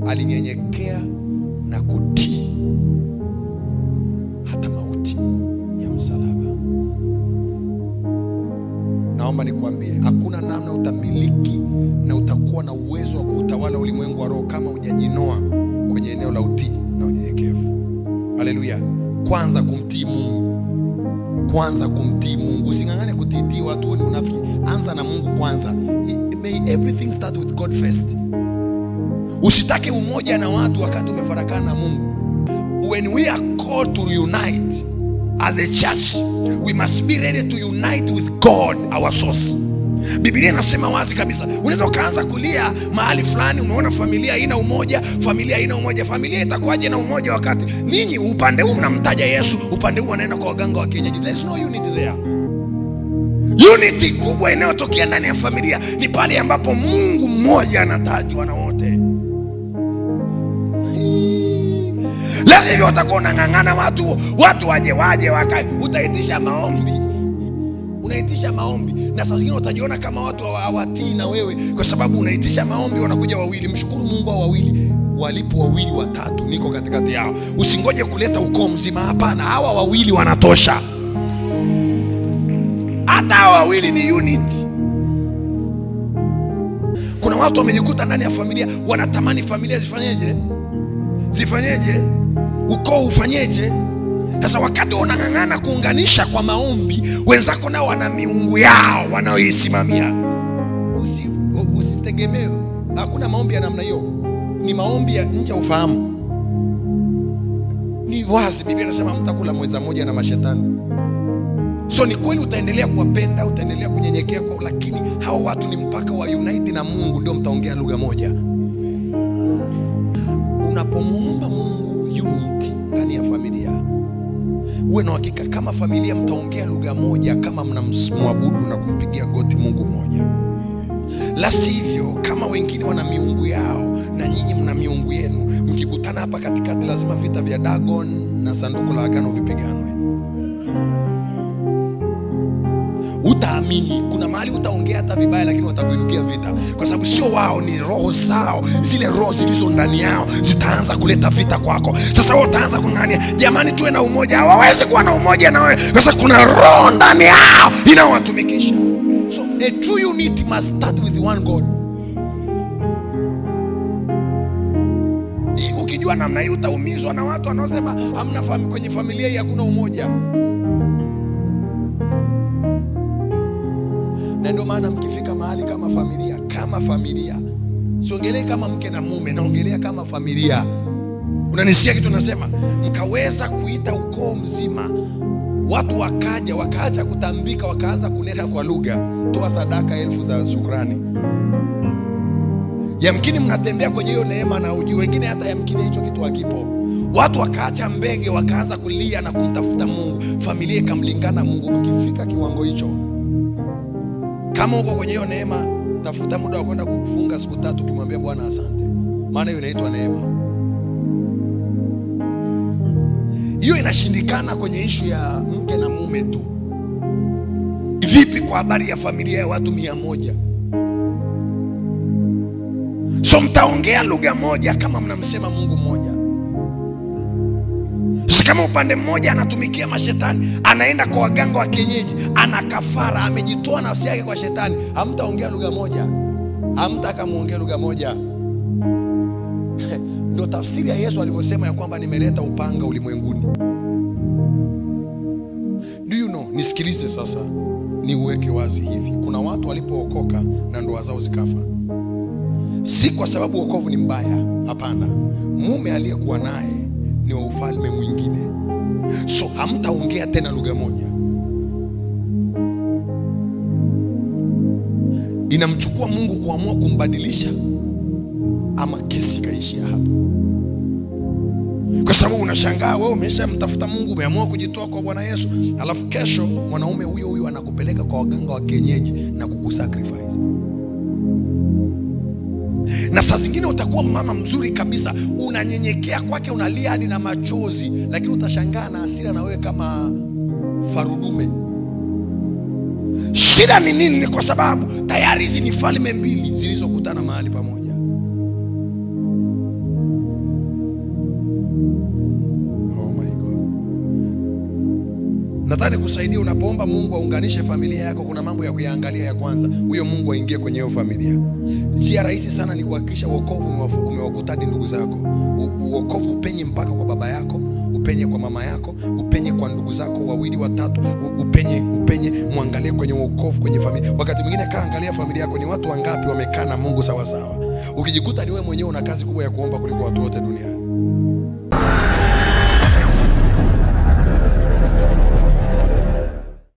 alinyenyekea na kutii hata mauti ya msalaba. Naomba nikwambie, hakuna namna utamiliki na utakuwa na uwezo wa kuutawala ulimwengu wa roho kama hujajinoa kwenye eneo la utii na unyenyekevu. Haleluya! Kwanza kumtii Mungu, kwanza kumtii Mungu. Using'ang'ane kutiitii watu, huo ni unafiki. Anza na Mungu kwanza. May everything start with God first. Usitake umoja na watu wakati umefarakana na Mungu. When we are called to unite as a church, we must be ready to unite with God our source. Biblia inasema wazi kabisa, unaweza ukaanza kulia mahali fulani, umeona familia haina umoja, familia haina umoja. Familia itakuwaje na umoja wakati ninyi upande huu mnamtaja Yesu, upande huu wanaenda kwa waganga wa kienyeji? There is no unity there. Unity kubwa inayotokea ndani ya familia ni pale ambapo Mungu mmoja anatajwa na wote. Lazima hivyo utakuwa unang'ang'ana watu watu waje waje waka, utaitisha maombi, unaitisha maombi, na saa zingine utajiona kama watu hawa- hawatii na wewe, kwa sababu unaitisha maombi, wanakuja wawili. Mshukuru Mungu hao wawili walipo wawili watatu, niko katikati yao. Usingoje kuleta ukoo mzima, hapana, hawa wawili wanatosha. Hata hawa wawili ni unity. Kuna watu wamejikuta ndani ya familia wanatamani familia zifanyeje, zifanyeje, ukoo ufanyeje. Sasa wakati unang'ang'ana kuunganisha kwa maombi, wenzako nao wana miungu yao wanaoisimamia. Usi, u- usitegemee, hakuna maombi ya namna hiyo, ni maombi ya nje ya ufahamu. Ni wazi, Biblia inasema mtakula mweza moja na mashetani. So ni kweli utaendelea kuwapenda, utaendelea kunyenyekea kwao, lakini hao watu ni mpaka wa unite na Mungu, ndio mtaongea lugha moja. Unapomwomba Mungu unity ndani ya familia, uwe na uhakika kama familia mtaongea lugha moja, kama mnamwabudu na kumpigia goti Mungu mmoja. La sivyo, kama wengine wana miungu yao na nyinyi mna miungu yenu, mkikutana hapa katikati, lazima vita vya Dagon na sanduku la agano vipiganwe. utaamini. Kuna mahali utaongea hata vibaya, lakini watakuinukia vita, kwa sababu sio wao, ni roho zao, zile roho zilizo ndani yao zitaanza kuleta vita kwako. Sasa wewe utaanza kung'ania, jamani, tuwe na umoja. Hawawezi kuwa na umoja na wewe, kwa sababu kuna roho ndani yao inayowatumikisha. So a true unity must start with one God. Hii, Ukijua namna hii utaumizwa na watu wanaosema hamna fami, kwenye familia hii hakuna umoja. na ndio maana mkifika mahali kama familia kama familia siongelee kama mke na mume naongelea kama familia unanisikia kitu nasema mkaweza kuita ukoo mzima watu wakaja wakaacha kutambika wakaanza kunena kwa lugha toa sadaka elfu za shukrani yamkini mnatembea kwenye hiyo neema na uji wengine hata yamkini hicho kitu hakipo watu wakaacha mbege wakaanza kulia na kumtafuta mungu familia ikamlingana mungu mkifika kiwango hicho kama uko kwenye hiyo neema, tafuta muda wa kwenda kufunga siku tatu, ukimwambia Bwana asante, maana hiyo inaitwa neema. Hiyo inashindikana kwenye ishu ya mke na mume tu. Vipi kwa habari ya familia ya watu mia moja? So mtaongea lugha moja kama mnamsema Mungu mmoja. Sasa kama upande mmoja anatumikia mashetani, anaenda kwa waganga wa kienyeji, ana kafara, amejitoa nafsi yake kwa shetani, hamtaongea lugha moja, hamtaka muongee lugha moja. Ndo tafsiri ya Yesu alivyosema ya kwamba nimeleta upanga ulimwenguni. Do you know, nisikilize sasa, niuweke wazi hivi. Kuna watu walipookoka na ndoa zao zikafa, si kwa sababu wokovu ni mbaya, hapana. Mume aliyekuwa naye ni wa ufalme mwingine, so hamtaongea tena lugha moja. Inamchukua Mungu kuamua kumbadilisha, ama kesi ikaishia hapo, kwa sababu unashangaa wewe umeshamtafuta Mungu, umeamua kujitoa kwa Bwana Yesu, alafu kesho mwanaume huyo huyo anakupeleka kwa waganga wa kienyeji na kukusacrifice na saa zingine utakuwa mama mzuri kabisa, unanyenyekea kwake, unalia hadi na machozi, lakini utashangaa na hasira na wewe kama farudume. Shida ni nini? Ni kwa sababu tayari hizi ni falme mbili zilizokutana mahali pamoja. Nataka nikusaidia unapoomba Mungu aunganishe familia yako, kuna mambo ya kuyaangalia. Ya kwanza, huyo Mungu aingie kwenye hiyo familia. Njia rahisi sana ni kuhakikisha wokovu umewafu- umewakutadi ndugu zako. U- Uokovu upenye mpaka kwa baba yako, upenye kwa mama yako, upenye kwa ndugu zako wawili watatu, u- upenye upenye, mwangalie kwenye wokovu kwenye familia. Wakati mwingine kaa angalia familia yako, ni watu wangapi wamekaa na Mungu sawa sawa. Ukijikuta ni wewe mwenyewe una kazi kubwa ya kuomba kuliko watu wote duniani.